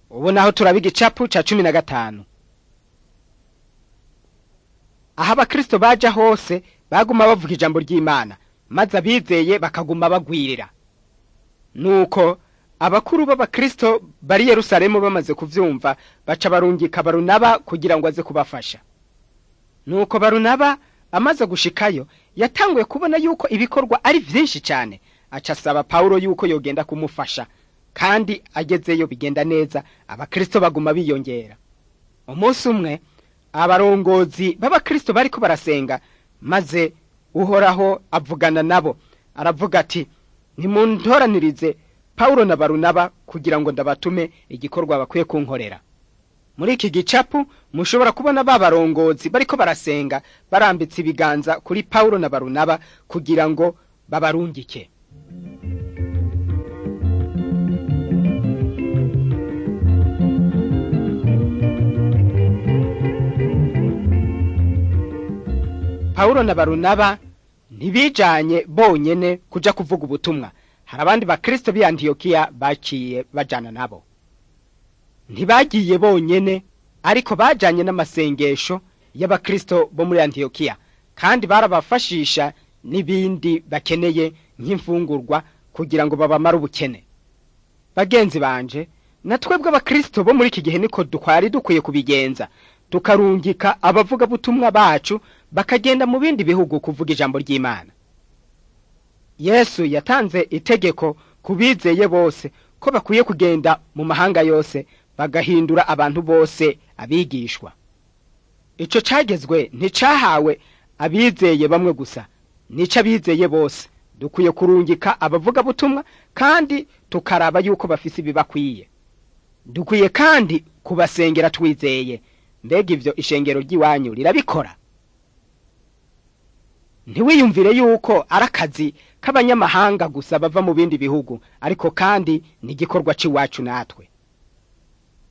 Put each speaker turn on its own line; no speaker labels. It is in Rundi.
ubu naho turaba igicapu ca cumi na gatanu aho abakristo baja hose baguma bavuga ijambo ry'imana maze abizeye bakaguma bagwirira nuko abakuru b'abakristo bari yerusalemu bamaze kuvyumva baca barungika barunaba kugira ngo aze kubafasha nuko barunaba amaze gushikayo yatanguye kubona yuko ibikorwa ari vyinshi cane aca asaba pawulo yuko yogenda kumufasha kandi agezeyo bigenda neza abakristo baguma biyongera umunsi umwe abarongozi b'abakristo bariko barasenga maze uhoraho avugana nabo aravuga ati nimuntoranirize pawulo na barunaba kugira ngo ndabatume igikorwa bakwiye kunkorera muri iki gicapu mushobora kubona ba barongozi bariko barasenga barambitse ibiganza kuri pawulo na barunaba kugira ngo babarungike pawulo na barunaba ntibijanye bonyene kuja kuvuga ubutumwa hari abandi bakristo b'i antiyokiya baciye bajana nabo ntibagiye bonyene ariko bajanye n'amasengesho y'abakristo bo muri antiyokiya kandi barabafashisha n'ibindi bakeneye nk'imfungurwa kugira ngo babamare ubukene bagenzi banje na twebwe abakristo bo muri iki gihe niko dukwari dukwiye kubigenza tukarungika abavugabutumwa bacu bakagenda mu bindi bihugu kuvuga ijambo ry'imana yesu yatanze itegeko ku bizeye bose ko bakwiye kugenda mu mahanga yose bagahindura abantu bose abigishwa ico cagezwe nticahawe abizeye bamwe gusa nico abizeye bose dukwiye kurungika abavugabutumwa kandi tukaraba yuko bafise ibibakwiye dukwiye kandi kubasengera twizeye mbega ivyo ishengero ry'iwanyu rirabikora ntiwiyumvire yuko ari akazi k'abanyamahanga gusa bava mu bindi bihugu ariko kandi ni igikorwa c'iwacu natwe